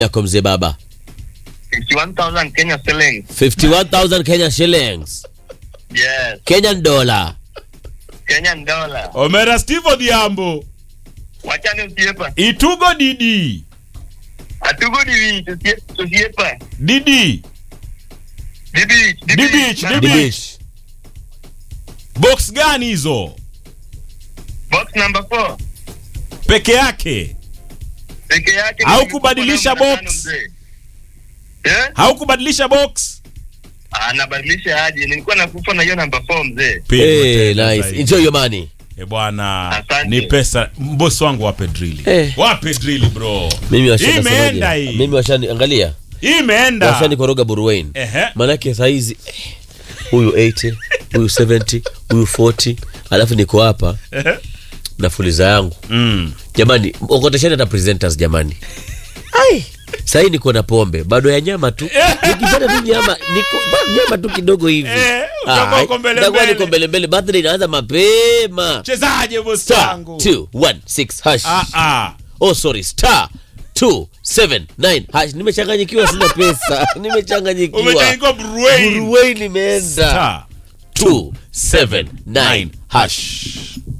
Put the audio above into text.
yako mzee baba 51,000 Kenya shillings. 51000 Kenya shillings Yes. Kenyan dollar Kenyan dollar. omera steve odhiambo Wachani usiepa. itugo didi Atugo divi tusiepa. didi Dibi. Dibich, Na- dibi. Dibish. box gani hizo Box number 4. peke yake Peke yake. Au nilikuwa kubadilisha namba box. tano mzee. Eh? haukubadilisha box Anabadilisha aje? Nilikuwa nakufa na hiyo namba 4 mzee. Hey, nice. Enjoy your money. E bwana, Asante. ni pesa. Mbosi wangu wape drili, Eh. wape drili bro. Mimi Hii washani imeenda hii, Mimi washani angalia. hii imeenda. Washani koroga Buruwain. Ehe. Manake saa hizi eh, huyu 80, huyu 70, huyu 40, alafu niko hapa Ehe. na fuliza yangu. Mm. Jamani, okotesheni hata presenters jamani. Ai, sahii niko na pombe bado ya nyama tu. Nikipata tu nyama, niko ba- nyama tu kidogo hivi. Eh, utakuwa Ai, uko mbele nitakuwa mbele. niko mbele mbele. Birthday inaanza mapema. Chezaje bosi Star wangu? 216 hash. Ah ah. Oh sorry, star 279 hash. Nimechanganyikiwa, sina pesa. Nimechanganyikiwa. Umechangiwa Bruin. Buruwei nimeenda. Star 279 hash.